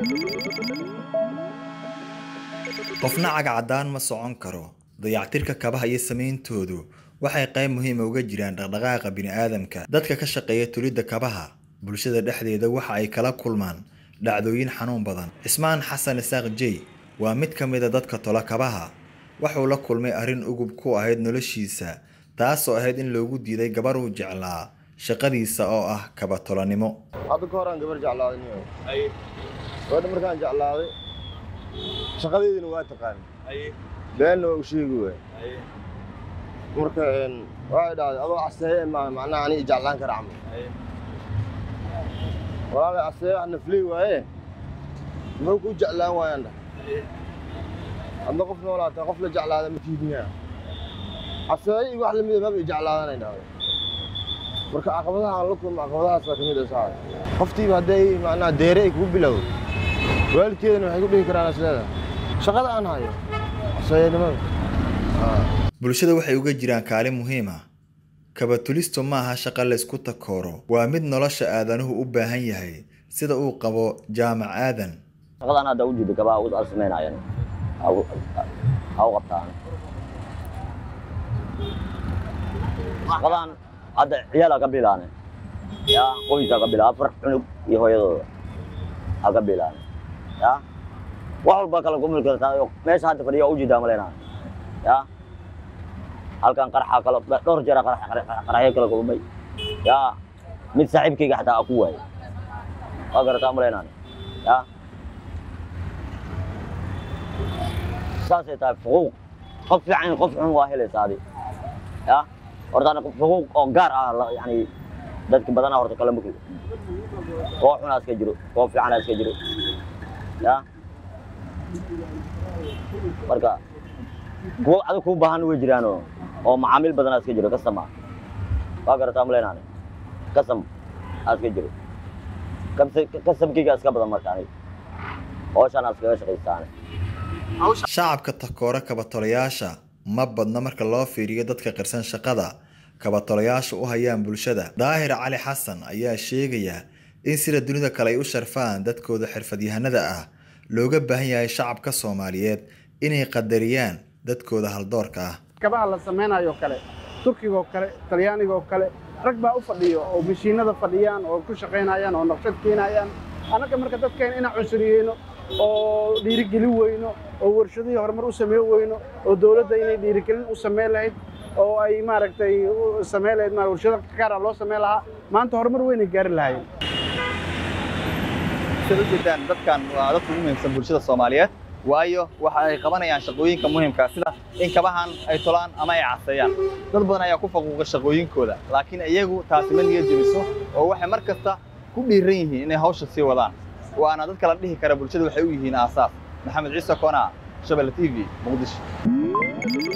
qofna cagacadaan ma socon karo dayactirka kabaha iyo samayntoodu waxay qayb muhiima uga jiraan dhaqdhaqaaqa bini'aadamka dadka ka shaqeeya tulidda kabaha bulshada dhexdeeda waxa ay kala kulmaan dhacdooyin xanuun badan cismaan xasan isaaq jey waa mid ka mida dadka tola kabaha wuxuu la kulmay arrin ugub ku ahayd noloshiisa taasoo ahayd in loogu diiday gabar uu jeclaa shaqadiisa oo ah kaba tolanimo hadda ka horaan gabar jeclaaday niyo gabadha markaan jeclaaday shaqadeydina waa taqaan beenna waa u sheegi waay marka waxay dhahday adoo caseeye ma macnaha ani i jeclaan kara camal walaalay caseeye wax nafley waaye muxuu kuu jeclaan waayaan dhah hadda qof noolaataa qof la jeclaada ma tiidmiyaa caseeye iyo wax lamida maba i jeclaadanay dhahday marka caqabadaha aan la kulmo caqabadahaas baa ka mid ah saacad qoftiiba hadday macnaha deere ay kugu bilowdo waalidkeedana waxay ku dhihi karaan isleedahay shaqada aan hayo caseeyanimada bulshada waxay uga jiraan kaalin muhiim ah kabatulistu ma aha shaqo laysku takooro waa mid nolosha aadanuhu u baahan yahay sida uu qabo jaamac aadan shaqadan hadda ujeeda gabaa u samaynayan ha u qabtaan shaqadan hadda ciyaal ka bilaane ya qoysa ka bilaa afar cunug iyo hooyadooda ha ka bilaane ya wax walba kala kumil kartaa meesha hadda fadhiya ujeedaa malaynaa ya halkan qarxa kala dhowr jeer qarxyo kala kulmay ya mid saaxiibkayga xataa aku waayay waa garataa malaynaan ya saasay tahay xuquuq qof fiican qof xun waa helaysa adi ya horta xuquuq oo gaar ah yani dadka badanaa horta kala mukli koo xunaa iska jiro koo fiicanaa iska jiro ya marka kuwo adag kuu baahan way jiraanoo oo macaamiil badanaa iska jiro kasam ah waa garataa malaynaane kasam aa iska jiro kasamkayga iska badan marka anig hawshaan aa iskaga shaqaystaane shacabka takoora kabatolayaasha ma badna marka loo fiiriyo dadka qirsan shaqada kabatolayaasha u hayaan bulshada daahir cali xasan ayaa sheegaya in sida dunida kale ay u sharfaan dadkooda xirfadyahanada ah looga baahan yahay shacabka soomaaliyeed inay qadariyaan dadkooda haldoorka ah kabaha la samaynayo kale turkigaoo kale talyaanigaoo kale rag baa u fadhiyo oo mashiinada fadhiyaan oo ku shaqaynayaan oo naqshad keenayaan annaga marka dadkeena inaan cunsuriyeyno oo dhiirigelin weyno oo warshadihii horumar u sameyn weyno oo dowladda inay dhiirigelin u sameyn lahayd oo ay maaragtay sameyn lahayd ma warshado gaara loo sameyn lahaa maanta horumar weynay gaari lahaayeen siad ujeedaan dadkan waa dadka ugu muhiimsan bulshada soomaaliyeed waayo waxa ay qabanayaan shaqooyinka muhiimka sida in kabahan ay tolaan ama ay caseeyaan dad badan ayaa ku faquuqa shaqooyinkooda laakiin iyagu taasi ma niya jebiso oo waxay mar kasta ku dhiiran yihiin inay hawsha sii wadaan waana dadka la dhihi kara bulshada waxay u yihiin aasaas maxamed ciise koona shabelle t v muqdisho